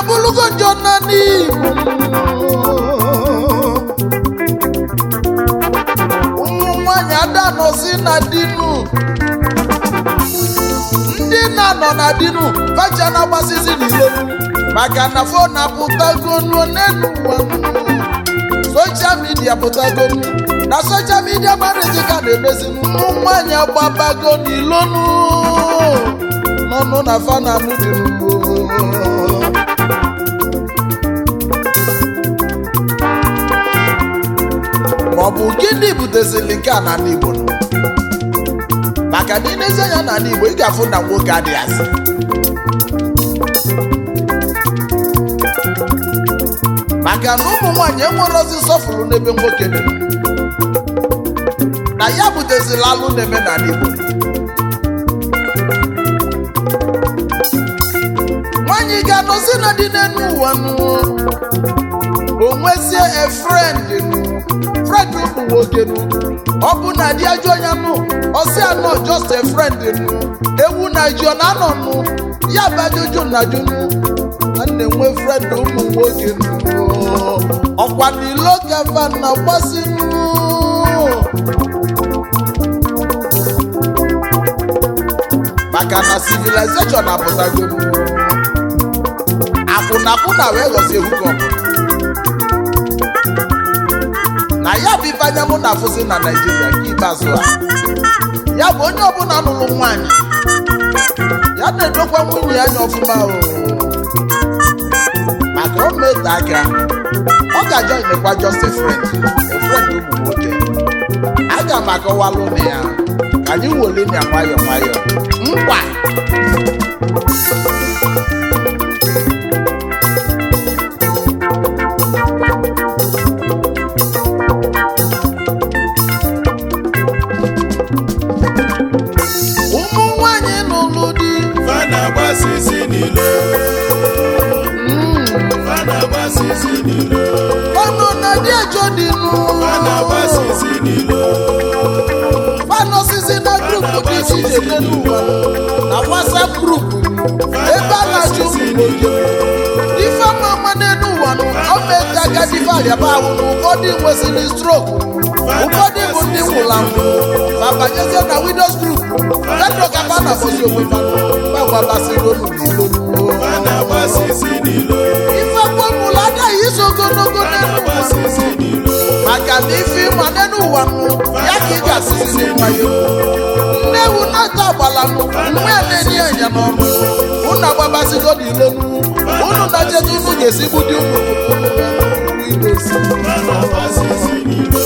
bụrụgo njọ na n'igbo ụmụ nwanyị ada nọzi na dinu ndị na-anọ na dinu facha na-agbasizi n'ilo maka na fon apụtagonu n'elu ụwa soshal midia pụtagonu na soshal midia marịzi ka na-emezi ụmụ nwanyị agbabago n'ilonu n'ọnụ na fananụ dị n'ugbo maọbụ gịnị butezili nke a n'ala igbo nọ? maka na ịnezi anya n'ala igbo ị ga-afụ na nwoke adịghị asị maka na ụmụ nwaanyị enwere ozi nsọfụrụ n'ebe nwoke nọ na ya butezila alụ na-eme n'ala igbo nwaanyị ga-anọzi na dị n'elu ụwa nụ o nwezie a friend nụ friend ụmụ nwoke nụ ọ bụ na di ajọ ya nụ ọsị anọ just a friend nụ ewu na ji ọ na-anọ nụ ya bụ ajụjụ na ajụ nụ na na-enwe friend ụmụ nwoke nụ ọkwa n'ilo gava na gbasi nụ maka na civilization apụtago nụ akwụnakwụna wee ghọzie hukọp na ya bụ ife anya mụ na afụzi na naijiria nke ikpeazụ a ya bụ onye ọbụla nụrụ nwaanyị ya na-edokwa nwunye ya anya ọfụma o maka o mete aka ọ ga-ajọ nyekwa just a friend a friend ụmụ nwoke aga m akọwalụ na ya ka anyị wole ya nwayọ nwayọ nkwa ụmụ nwanyị n'ụlụ di fa na-agbasisi n'ilo fa na-agbasisi n'ilo ọnụ na di ejọ dị nụ fa na-agbasisi n'ilo fanụ osisi na grupu dị iche iche dị n'ụwa na whatsapp grupu ebe a na-achụ ụmụ nwoke ife ama ama n'elu ụwa nụ gọọmenti agadi variaba ahụ na ụfọdụ nwesịrị strok ụfọdụ bụ ndị nwụrụ anwụ ma banyezie na widows group kedụ ka fa na-akpọzi onwe fa gbagwabasịrị olu n'ilo fa na-agbasisi n'ilo ife gbọmụlụ anaghị iso ogologo n'elu ụwa agbasisi n'ilo maka na ife ịma n'elu ụwa nụ ya ka ị ga-asịzi nwayọ nne ewu na-ata agbala nụ nwa ya na-enye ya nya n'ọnụ unu agbabasigo n'ilo nụ unu na-ejeje unu ga-esi gbudi ụmụ unu ya n'ụlọ idozi fa na-agbasisi n'ilo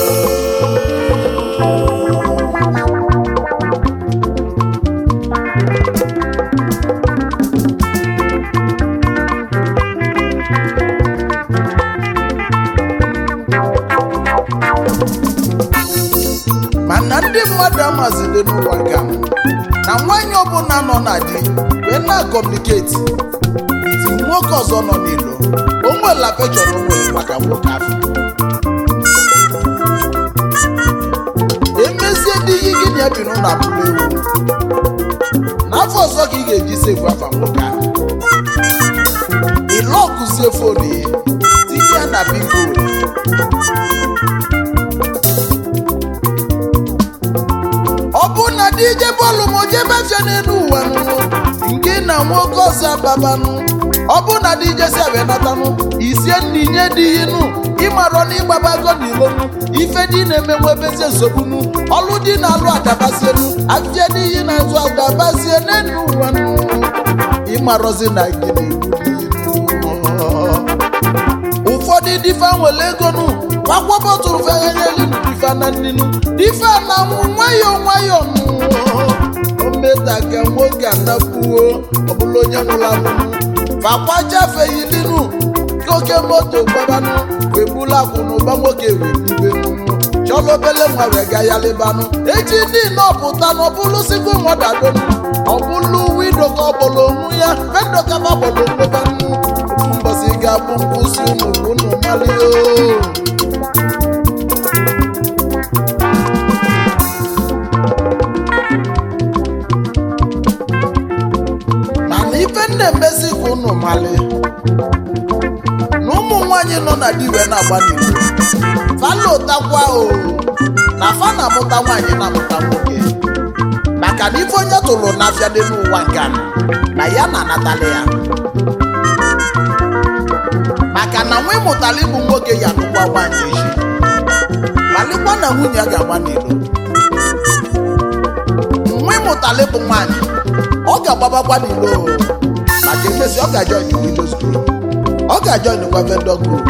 mana ndị mmadụ amazide n'ụwa ga na nwaanyị ọbụla nọ na di wee na-akọmuniketi iti nwoke ọzọ nọ n'ilo o nwere afechọn o nwere maka nwoke ahụ emezie dị ihe gị na ya bi n'ụlọ abụla ewu n'afọ ọzọ ka ị ga-eji sefu afa nwoke ahụ ịlọkụzie fonu ya tinye ya na bingo ọ bụ na dị ije bọọlụ ma o jebe afịa n'elu ụwa nụ nke na nwoke ọzọ ababanụ ọ bụ na dị ije si abịa natanụ isie nna inye dị inụ ịmarọ na ịgbabago n'ilonu ife dị na-emenwe ebezie nsogbunu ọlụ dị na-alụ adabazienu afịa dị iyi na-azụ adabazie n'elu ụwa nụ ịmarọzi na gịnị ụfọdụ difa nwere ego nụ kwakwabọtụrụ feghanyelu difa na nninu difa na nwụ nwayọ nwayọ nụ ometa ka nwoke anapuo ọbụla onye nwụrụ anwụ fakwajafeghilinu oke moto gbabanụ wegbula akwụnụba nwoke webibenụ chọlọ obele nwa wee ga ya lebanụ echi ndị nọpụta n'ọbụlụ sigbo mọdadonu ọbụlụ wido ka ọ bụlụ onwu ya fedo ka ma bụlụ mgbebanụ mbọsị ga-abụ nkwụsị ụmụ unu malio mana ife nna emezi ka unu mali nwaanyị nọ na di wee na-agba n'iro fa lụtakwa o na fa na-amụta nwaanyị na-amụta nwoke maka na ife onye tụrụ n'afịa dị n'ụwa nke a na ya na-anatali ya maka na nwa ịmụtala ịbụ nwoke ya nụkwa nwaanyị echi malịkwa na nwunye ya ga-agba n'iro nwa ịmụtala ịbụ nwaanyị ọ ga-agbabakwa n'ilo maka emesi ọ ga-ajoin widows group ọ ga-ajoin kwa vendor group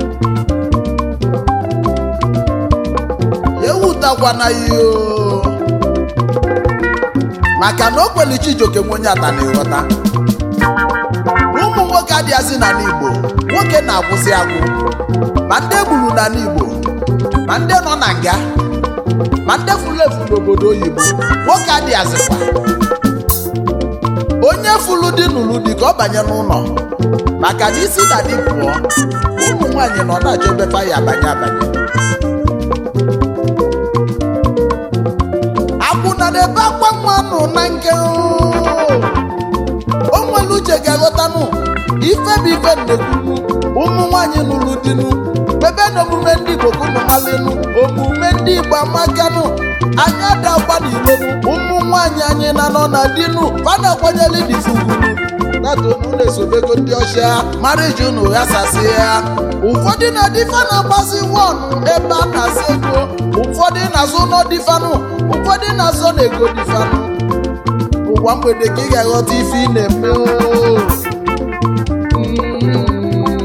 ya ewutakwana ya o maka na o kweli Chijioke nwe onye ata na ịghọta ụmụ nwoke adịghịzị n'ala Igbo nwoke na-akwụsị agwụ ma ndị egburu n'ala Igbo ma ndị nọ na nga ma ndị furu efu n'obodo oyibo nwoke adịghịzịkwa onye furu di nụrụ di ka ọ banye n'ụlọ maka na isi na di pụọ ụmụ nwaanyị nọ na-achọ ebe fa ya abanye abanye akwụna na-ebe akwa nwa nụ na nke o nwere uche ga-aghọtanụ ife bụ ife nnekwunu ụmụ nwaanyị nụrụ dinu ebe na omume ndị Igbo ka ụmụ malinu omume ndị Igbo amakanụ anyị adakwa n'ilonu ụmụ nwaanyị anyị na nọ na dinu fana kwanyere difugunu natonu na-esobego ndị ọcha mariji unu ghasasị ya ụfọdụ na difa na-agbasi wọnụ ebe a na-asa ego ụfọdụ na-azụ ụlọ difanụ ụfọdụ na-azụ na ego difanụ ụwa mgbede ka ị ga-aghọta ife ị na-eme oo. Mm.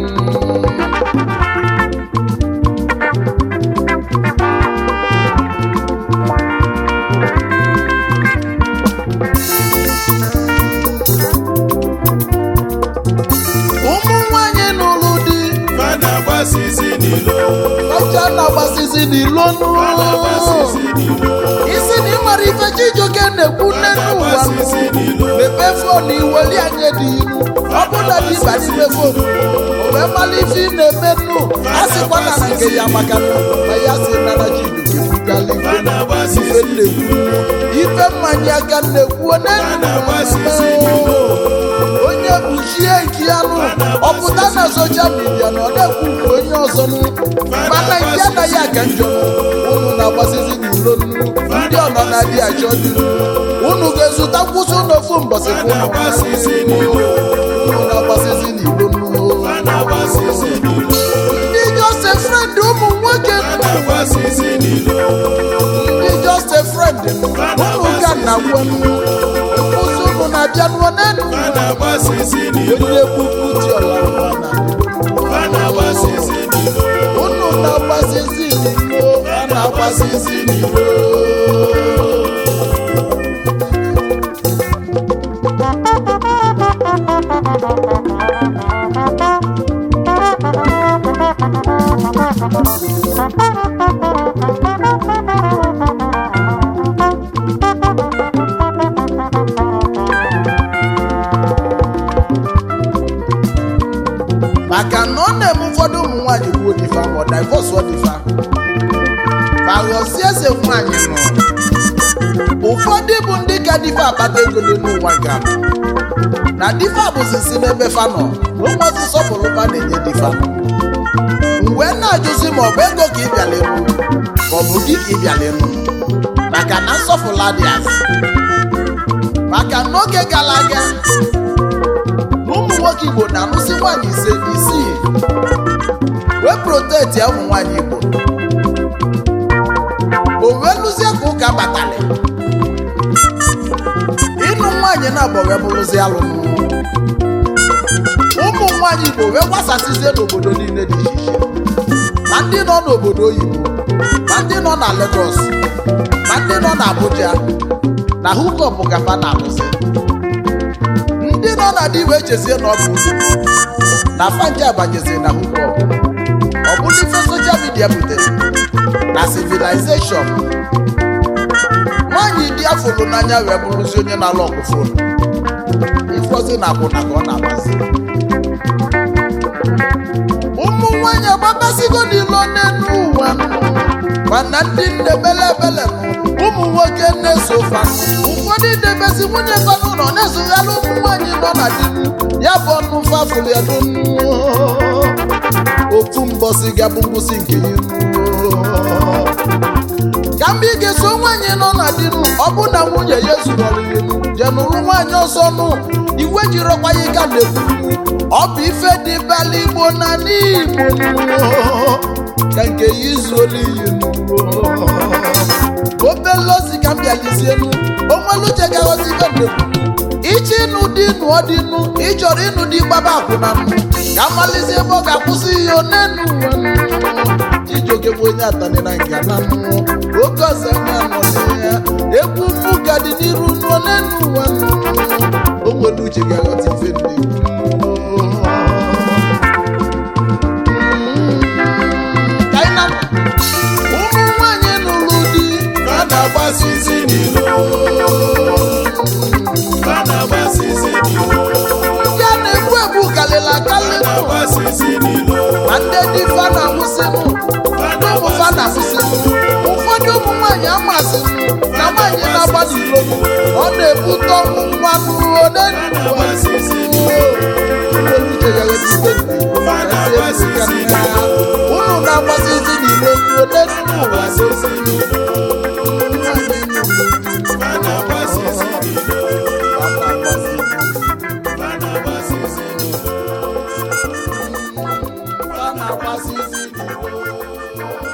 ụmụ nwanyị n'ụlụ di fa na-agbasisi n'ilo ọcha na-agbasisi n'ilonu fa na-agbasisi n'ilo isi na ịmara ife Chijioke na-ekwu nne n'ụwa na-agbasisi n'ilo mepee fon iweli anya dị ilu ọ bụ na dị ịba n'ime fon o wee mara ife ị na-eme nnu a sịkwa na na nke ya maka nnu ma ya si nara Chijioke bugala fa ife na-agbasisi ife nnekwu ife mmanya aka nnekwu na-agbasisi nenu onye kpuchie nke ya nụ ọpụta na soshal midia na ọ na-ekwu nke onye ọzọ nụ mana nke anaghị aka njọ nụ unu na-agbasizi n'ilo nnu ndị ọnọ na-adị achọ dị nnu unu ga-ezụta nkwụsị n'ofu mbọsị fa ka unu na-agbasisi n'ilo unu na-agbasizi n'ilo nnu fa na-agbasisi n'ilo ndị just a friend ụmụ nwoke fa nụ na-agbasisi n'ilo ndị just a friend nụ unu ga na gwa nnu nkwụsị unu na-abịa nụọ n'enu fa na-agbasisi n'ilo onye kwukwu dị ọla mma na fa na-agbasisi n'ilo unu na-agbasizi n'ilo a na-agbasizi n'ilo maka na ọ na-eme ụfọdụ ụmụ nwaanyị gbuo difa ma ọ divọsụọ difa ma ghọzie eze nwaanyị nọ ụfọdụ bụ ndị ka difa akpata ego dị n'ụwa ga na difa bụzi si n'ebe fa nọ na ụmụazị sọpụrụ fa na-enye difa mgbe na-ajụzi ma ọ bụ ego ka ị bịala ịnụ ma ọ bụ gị ka ị bịala ịnụ maka na nsọfụla dị azụ maka n'oge gara aga na ụmụ nwoke igbo na-alụsị nwaanyị ise isii wee proteti ya ụmụ nwaanyị igbo o wee lụzie ka ụka batara ịnụ nwaanyị na-abọ wee bụrụzi alụmụ ụmụ nwaanyị igbo wee gbasasịzie n'obodo niile dị iche iche ma ndị nọ n'obodo oyibo ma ndị nọ na Lagos ma ndị nọ na Abuja na hukọp gafa na-alụsị ndị nọ na di wee chezie na ọ bụ unu na fanje abanyezie na hukọp ọ bụrụ ife soshal midia butere na civilization nwaanyị dị afụrụ n'anya wee bụrụzi onye na-alụ ọgụ fonu ifọzi na akwụna ka ọ na-agbazi ụmụ nwaanyị agbabasigo n'ilo n'elu ụwa mana ndị nne bele bele ụmụ nwoke na-eso fa ụfọdụ debezi nwunye fa n'ụlọ na-esogharị ụmụ nwaanyị nọ na di ya bụ ọnụ fafụlụ ya n'onu ofu mbọsị gabụ ngwụsị nke ya ka mgbe ị ga-eso nwaanyị nọ na dinu ọ bụ na nwunye ya zuru ọrịrịnu je nụrụ nwaanyị ọzọ nụ iwe jirọkwa ya ịga na-ekwu ọ bụ ife dị bala igbo na n'igbo ka nke ya izuola iyi obele ozi ka m bịalizienu onweluche gaghọzi ife na-ekwu iche ịnụ dị nụọ dị nụ ịchọrọ ịnụ dị gbaba akwụna nụ ka malizie ebe ọ ga-akwụsị ihe onenu chijioke bụ onye atani na nga na nụ oke ọzọ anya nọ ya egwu mụ ga dị n'iru n'onenu ụwa nụ o nwere uche ga-aghọta ife na-ekwu ka anyị na ụmụ nwanyị nụrụ di Fa na-agbasisi n'ilo. Fa na-agbasisi n'ilo. ya na-egbu egbu kalịla Fa akalị nụ na-agbasisi n'ilo. ma ndị dị fa na-awụsịnụ ndị ụmụ fa na-awụsịnụ ụfọdụ ụmụ nwaanyị amasịnụ na nwaanyị na-agba n'iro ọ na-ebute ọnwụ nwa n'uo na-agbasisi n'ilo. unu na-agbasịzi n'ilo n'uo Na-agbasisi n'ilo. Fa na-agbasisi n'ilo. Fa na-agbasisi n'ilo. Fa na-agbasịzi n'ilo